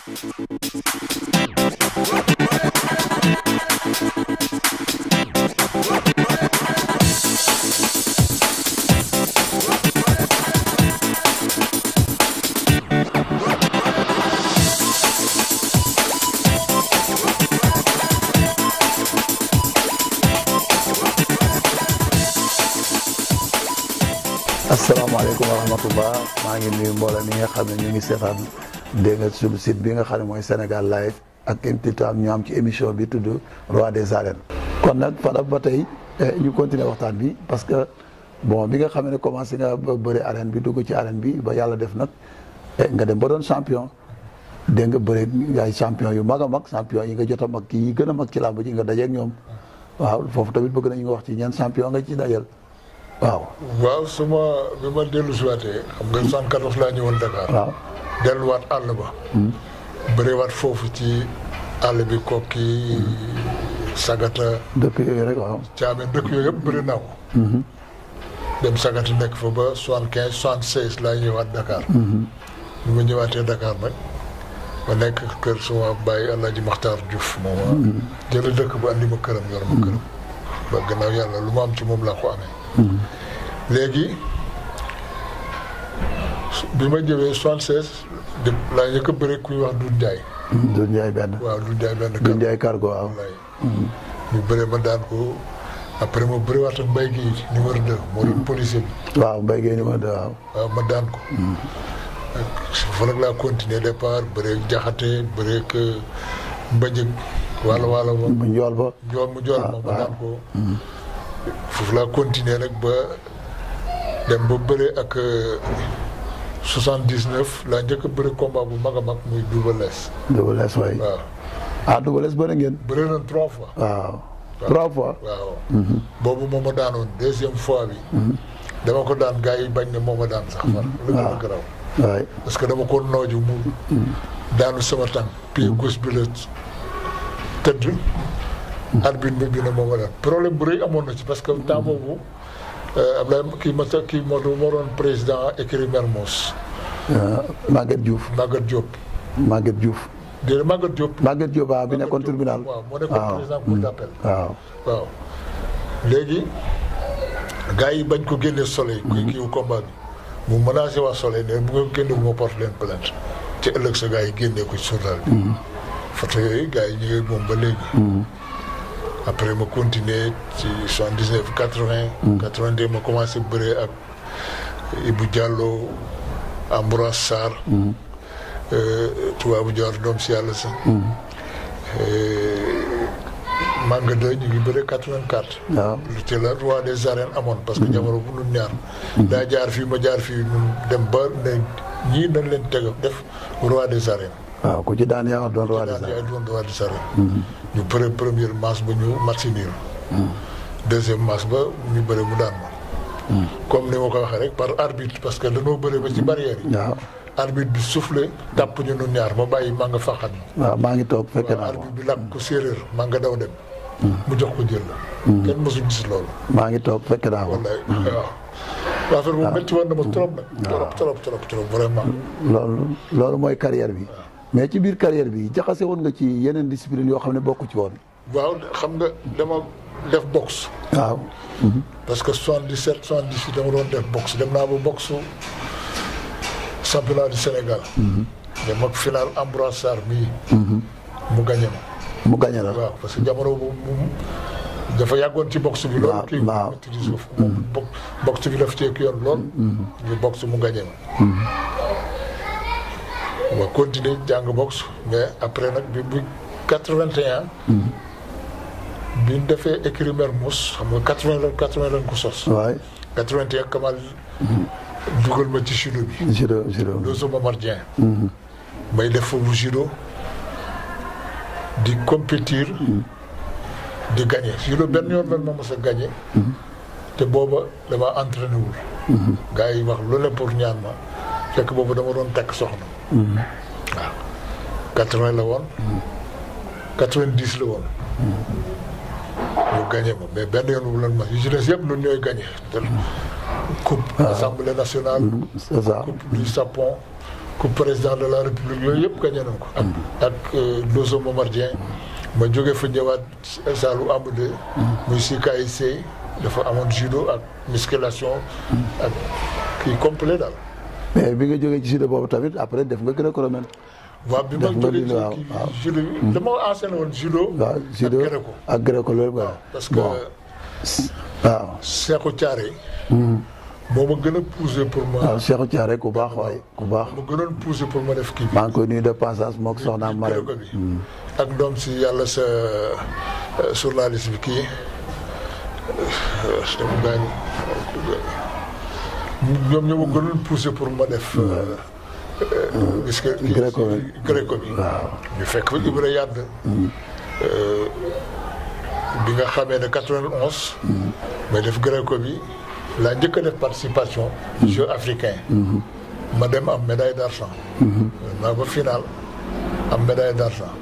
asalaamaaleykum wa rahmatullah maa ngi nuyu mbooloo mi nga xam ne ñu ngi seetaan dégg nga suñu site bi nga xam ne mooy Sénégal live ak intitam ñu am ci émission bi tudd roi des arènes kon nag Fadam ba tey ñu continuer waxtaan bi parce que bon bi nga xam ne commencé nga ba bëri arène bi dugg ci arène bi ba yàlla def nag nga dem ba doon champion dégg nga bëri ay champion yu mag a mag champion yi nga jot a mag kii yi gën a mag ci làmb ji nga dajeeg ñoom waaw foofu tamit bëgg nañu nga wax ci ñeen champion nga ci dajal waaw waaw su ma bi ma dellu si waatee xam nga 74 laa ñëwoon Dakar. waaw delluwaat àll ba. bëriwaat foofu ci àll bi kokki sagata. dëkk yooyu rek waaw. caame dëkk yooyu yëpp bëri naa ko. dem sagata nekk fa ba 75 76 laa ñëwaat Dakar. bi ma ñëwaatee Dakar nag ma nekk kër suma bàyyi El Hadj Makhtar Diouf moom ma. jëlee dëkk ba andi ma këram yor ma këram. ba gannaaw yàlla lu ma am ci moom laa ko amee. léegi bi ma jëwee soixante seize di laa njëkk a bëre ku ñuy wax Doudou Ndiaye. Doudou Ndiaye benn. waaw Doudou Ndiaye benn. Doudou Ndiaye cargo waaw. wallaay ñu bëre ma daan ko après ma bëriwaat ak Mbaye Guèye numéro deux moo doon policier bi. waaw Mbaye Guèye numéro deux waaw. waaw ma daan ko. foofu nag laa continuer départ bëre jaxate bëre ak mbëjëg wala wala ba. mu njool ba. njool mu njool ma ma daan ko. foofu laa continuer nag ba dem ba bëre ak soixante dix neuf laa njëkk a bëre combat bu mag a mag muy Double Less. Double Less waay. waaw ah Double Less bëri ngeen. bëre nañ trois fois. waaw trois fois. waaw boobu moo ma daanoon deuxième fois bi. dama ko daan gars yi bañ ne moo ma daan sax far. lu gën a garaaw. waay parce que dama ko nooju mu. daanu sama tànk. pied gauche bi la tëdd. arbitre bi bi ne moo ma daan problème bu rëy amoon na ci parce que temps boobu Abdoulaye kii ma kii moo doon moo doon président écurie Mermoz. Maguette Diouf. Maguette Diop. Maguette Diouf. déedéet Maguette Diop. Maguette Diop waaw bi nekkoon tribunal. waaw moo nekkoon président cour d'appel. waaw. waaw léegi gars yi bañ ko génnee soleil. kuy kiiwu combat bi. mu menacé waa soleil ne bu nga génne bu ma porte leen plainte ci ëllëg sa gars yi génnee ko ci journal bi. photo yooyu gars yi ñu ngi moom ba léegi. après ma continuer ci soixante dix neuf quatre vingt. quatre vingt deux ma commencé bëree ak Ibou Diallo Ambroise Sarr. tubaabu Dior doom si yàlla sax. Manga 2 ñu ngi bëre 84. waaw ci la roi des arènes amoon parce que jamono bu nun ñaar. daa jaar fii ma jaar fii nun dem ba ne ñii dañ leen teg def roi des arènes. waaw ku ci daan yaa doon roi des daan arènes. yaay doon roi des arènes. ñu bëre première match ba ñu match nul. deuxième match ba ñu bëre mu daan ma. comme ni ma ko waxee rek par arbitre parce que dañoo bëre ba ci barrière yi. waaw arbitre bi soufflé tàpp ñu nun ñaar ma bàyyi maa nga faxat ma. waaw maa ngi toog fekke waaw naa ko arbitre bi làkk ko séeréer maa nga daw dem. mu jox ko jël la. kenn mësul gis loolu. maa ngi toog fekke naa ko. wallaay waaw. affaire bu métti woon na ma trop nag. trop trop trop trop vraiment. loolu loolu mooy carrière bi. mais ci biir carrière bi jaxase woon nga ci yeneen discipline yoo xam ne bokku ci woon. waaw xam nga dama def boxe. waaw. parce que 77 78 dama doon def boxe dem naa ba boxe championnat du Sénégal. dem ak final Ambroise Sarr mii. mu gagné ma. mu gañe la. waaw parce que jamono boobu moom dafa yàggoon ci boxe bi. loolu waaw kii waaw. maîtrise ko moom bo boxe bi daf cee ki yoon lool. ñu boxe mu gagné ma. ma continuer jàng boxe mais après nag bi bu 81. bi ñu defee écurie Mermoz xam nga 80 lan 80 lan ko sos. waay 81 Kamal dugal ma ci judo bi. judo judo. loolu sama Momar Dieng. may def foofu judo di compétir di gagné judo benn yoon lan ma mos a gagné. te booba dama entraîné wul. gars yi wax loolu pour ñaan ma fekk boobu dama doon takk soxna. waaw 80 la woon. 90 la woon. ñu gagné ma mais benn yoon bu lan ma yu ci des yëpp ñun ñooy gagné. coupe assemblée nationale. c'est ça. coupe du Japon coupe président de la république yooyu yëpp gagné nañ ko. ak ak Doso Momardien ma jóge fa ñëwaat Saalum Amadou. muy si KIC dafa amoon judo ak musculation. ak kii complet daal. mais bi nga jógee ci judo boobu tamit après def nga gréco-romaine. waaw bi ma def nga jógee li waaw ci waaw. kii judo bi dama enseigné woon judo. waaw judo ak gréco. ak gréco loolu nga parce que bon waaw Cheikhou Thiaré. moo ma gën a poussé pour ma. waaw Cheikhou Thiaré ku baax waay ku baax ma gënoon poussé pour ma def kii bi. maa ngi koy nuyu de passage mook soxnaam Marème gréco bi. ak ndoom si yàlla sa euh, journaliste bi kii dama gaañ ñoom ñoo ma gënoon poussé pour ma def. gis nga kii Gréco bi. gréco bi. waaw ñu fekk fa Ibra Yàdd bi nga xamee ne 91. may def gréco bi laa njëkk a def participation. jeux africain. ma dem am médaille d' argent. maa ba final am médaille d' argent.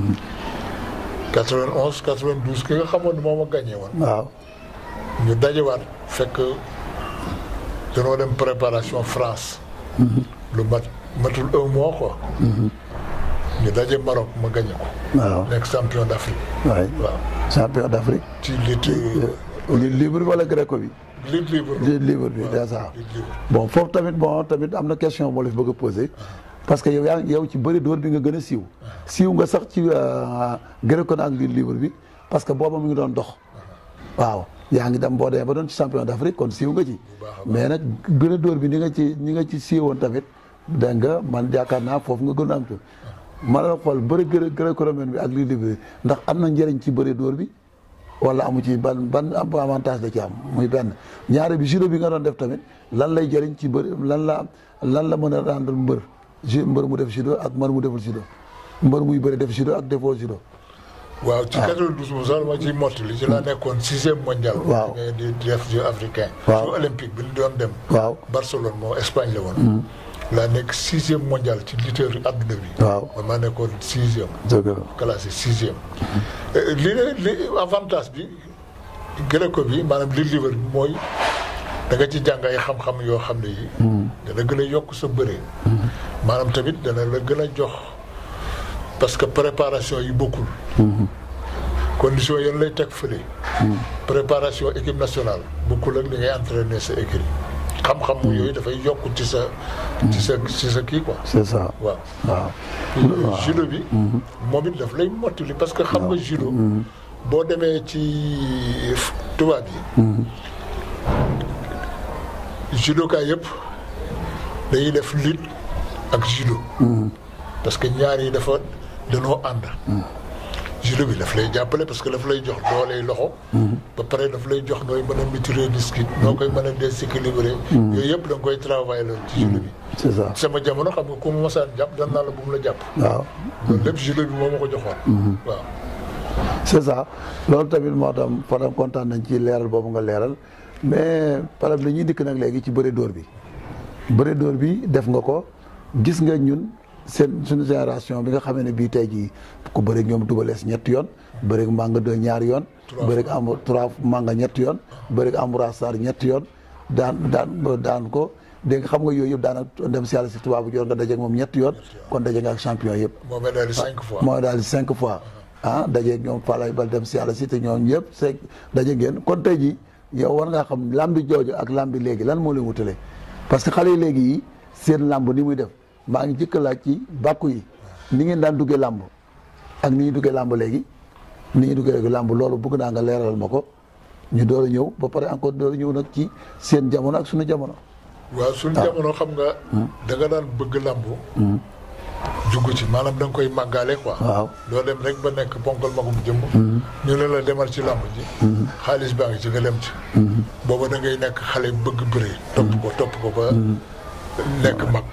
91 92 ki nga xamoon ne moo ma gagné woon. waaw ñu dajewaat fekk danoo dem préparation France. lu mat matul un mois quoi. ñu daje Maroc ma gagné ko. waaw nekk champion d' Afrique. waay waaw champion d'Afrique ci lutte li libre wala gréco bi lutte libre. li libre bi déjà lutte libre. bon foofu tamit bon tamit am na question moo la fi bëgg a posé parce que yow yaa yow ci bëri dóor bi nga gën a siiw siiw nga sax ci gréco ak li libre bi parce que booba mu ngi doon dox waaw yaa ngi dem boo demee ba doon ci champion d'Afrique kon siiw nga ci mais nag gën a dóor bi ni nga ci ni nga ci siiwoon tamit dégg nga man yaakaar naa foofu nga gën a am ci ma la xool bëri gré gréco-romaine bi ak li libre bi ndax am na njëriñ ci bëri dóor bi wala amu ci ban ban avantage da ci am muy benn ñaare bi judo bi nga doon def tamit lan lay jëriñ ci bëri lan la lan la mën a rendre mbër ju mbër mu def judo ak mbër mu deful judo mbër muy bëri def judo ak defoo judo waaw ci 92 moom sax ma ciy mottali ci laa nekkoon sixième mondial. Waaw. di di def jeu africain. Waaw. jeu olympique bi ñu doon dem. waaw Barcelone moom Espagne la woon. laa nekk sixième mondial ci lutteur adduna bi. waaw man maa nekkoon sixième. dëgg la classé sixième. li ne li avantage bi gréco bi maanaam li libre bi mooy da nga ci jàng ay xam-xam yoo xam ne yi dana gën a yokk sa bëre. maanaam tamit dana la gën a jox parce que préparation yi bokkul. condition yéen lay teg fële. préparation équipe nationale bokkul ak li ngay entraîner sa équipe. xam-xam yooyu dafay yokk ci sa. ci sa ci sa kii quoi. c'est ça waaw. waaw judo bi moom it daf lay mottali parce que xam nga judo boo demee ci tubaab yi judoka yëpp dañuy def lutte ak judo parce que ñaar yi dafa danoo ànd judo bi daf lay jàppale parce que daf lay jox dooley loxo ba pare daf lay jox nooy mën a maîtriser disque noo koy mën a déséquilibrer yooyu yëpp da nga koy travailler loolu ci judo bi c'est ça sama jamono xam nga ku ma mosaan jàpp dan naa la bu mu la jàpp waaw loolu lépp judo bi moo ma ko joxoon waaw c'est ça loolu tamit moo tax Fadam kontaan nañ ci leeral boobu nga leeral mais par exemple dañuy dikk nag léegi ci bëre dóor bi bëre dóor bi def nga ko gis nga ñun seen suñu génération bi nga xamee ne bii tey jii ku bëreeg ñoom dubalees ñetti yoon bëreeg manga deux ñaari yoon bëreeg am trois manga ñetti yoon bëreeg Amoura Sarr ñetti yoon daan daan daan ko dégg nga xam nga yooyu yëpp daana dem si yàlla si tubaabu joor nga dajeeg moom ñetti yoon kon daje nga ak champion yëpp moo mel daal di cinq fois mooy daal di cinq fois ah dajeeg ñoom Falaye Bal dem si yàlla si te ñoom ñëpp cinq daje ngeen kon tey jii yow war ngaa xam lambi jooju ak lambi léegi lan moo leen wutale parce que xale yi léegi yi seen lamb ni muy def maa ngi jëkk laaj ci bàkku yi ni ngeen daan duggee lamb ak ni ñuy duggee lamb léegi ni ñuy duggee léegi lamb loolu bëgg naa nga leeralal ma ko ñu door a ñëw ba pare encore door a ñëw nag ci seen jamono ak suñu jamono waaw suñu jamono xam nga da nga daan bëgg lambu jugg ci maanaam da nga koy màggaale quoi waaw doo dem rek ba nekk ponkal magum jëmm ñu ne la demal ci lamb ji xaalis baa ngi ci nga dem ci booba da ngay nekk xale bëgg bëre topp ko topp ko ba nekk mag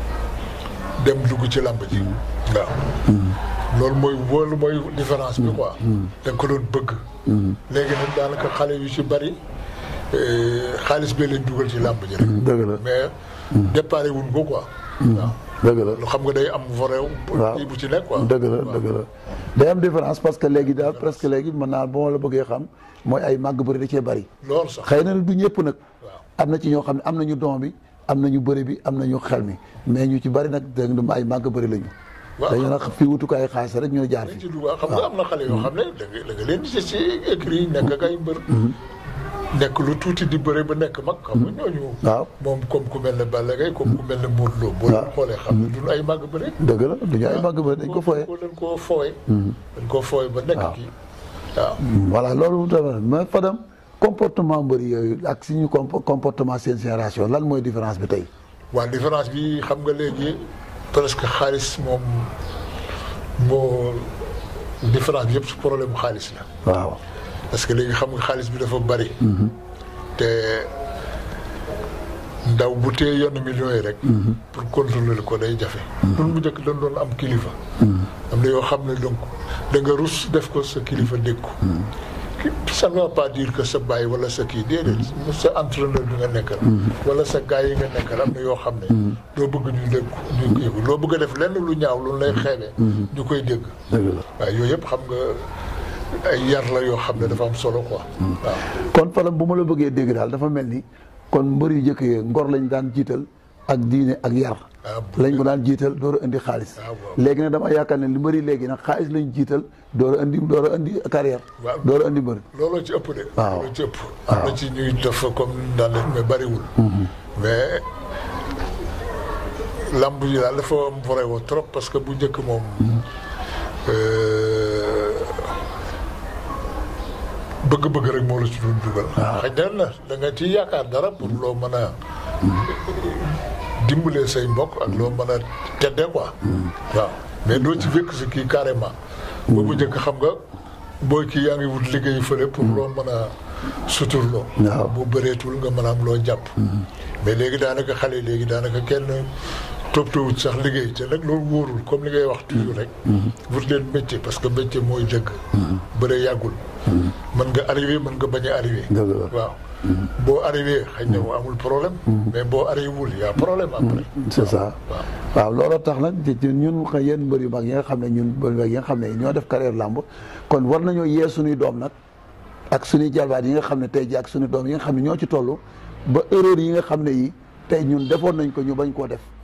dem dugg ci lamb ji waaw loolu mooy loolu mooy différence bi quoi da nga ko doon bëgg léegi nag daanaka xale yu ci bari eh, xaalis bee leen dugal ci lamb ji rek dëgg la mais déparé wuñ ko quoi waaw dëgg la lu xam nga day am vorew waaw bu ci nekk quoi dëgg la dëgg la day am différence parce que léegi daal presque léegi mën naa ba ma la bëggee xam mooy ay màgg bëri da cee bari loolu sax xëy na du ñëpp nag waaw am na ci ñoo xam ne am nañu don bi am nañu bëri bi am nañu xel mi mais ñu ci bëri nag dégg nga ay màgg bëri lañu. waaw dañu nag fii wutukaay xaalis rek ñu jaar dañ fi. ci dugg xam nga am na xale yoo xam ne da nga da nga leen di gis ci écrit yi nekk ak ay mbër. nekk lu tuuti di bëre ba nekk mag. xam nga ñooñu. waaw moom comme ku mel ne Balla Gaye comme ku mel ne Modou Lo. boo leen xoolee xam ne duñu ay màgg bëre. dëgg la duñu ay màgg bëri dañ ko fooyee. dañ koo fooye. dañ koo fooye ba nekk waaw. kii waaw. voilà loolu tamit mais Fadam comportement mbëri yooyu ak suñu compo- comportement seen génération lan mooy différence bi tey. waa différence bi xam nga léegi presque xaalis moom moo différence bi yëpp su problème mu xaalis la. waaw parce que léegi xam nga xaalis bi dafa bari. te ndaw bu tee yenn millions yi rek. pour contrôler ko day jafe. loolu bu njëkk dañ doon am kilifa. am na yoo xam ne donc da nga rus def ko sa kilifa dégg ko. ça ne veut pas dire que sa baay wala sa kii déedéet. sa entraîneur bi nga nekkal. wala sa gars yi nga nekkal am na yoo xam ne. doo bëgg ñu dégg ko ñu kii ko loo bëgg a def lenn lu ñaaw lu lay xeebee. ñu koy dégg. dëgg la. waaw yooyu yëpp xam nga ay yar la yoo xam ne dafa am solo quoi. waaw kon Fadam bu ma la bëggee dégg daal dafa mel ni kon mbër yu njëkk yi ngor lañ daan jiital ak diine ak yar. Ah, bu- lañ ko daan jiital door a indi xaalis. Ah, waaw. léegi nag dama yaakaar ne li mbëri léegi nag xaalis lañ jiital door a indi door a indi carrière. Waaw. door a indi mbër. looloo ci ëpp de. Waaw. looloo ci ëpp. am na ci ñuy def comme ni daan def mais bariwul. mais lamb yi daal dafa am vrai woo trop parce que bu njëkk moom. euh, bëgg-bëgg rek moo la ci doon dugal. xëy na da nga ciy yaakaar dara pour loo mën a. dimbalee say mbokk ak loo mën a teddee quoi. waaw mais doo ci fekk si kii carrément. boobu njëkk xam nga booy kii yaa ngi wut liggéey fële pour loo mën a suturloo. Waaw. bu bëreetul nga mën a am loo jàpp. mais léegi daanaka xale yi léegi daanaka kenn toppatoowut sax liggéey te nag loolu wóorul comme li ngay wax toujours rek. wut leen métier parce que métier mooy dëgg. bëre yàggul. mën nga arrivé mën nga bañ a arrivé. Dëgg la. waaw boo arrivé xëy na amul problème. mais boo arrivé wul y' a problème après. c'est ça waaw. waaw looloo tax nag ci ci ñun xëy yéen mbër yu mag yi nga xam ne ñun mbër yu mag yi nga xam ne ñoo def carrière làmb kon war nañoo yee suñuy doom nag ak suñuy jalbaat yi nga xam ne tey ji ak suñuy doom yi nga xam ne ñoo ci toll ba erreur yi nga xam ne yi tey ñun defoon nañ ko ñu bañ koo def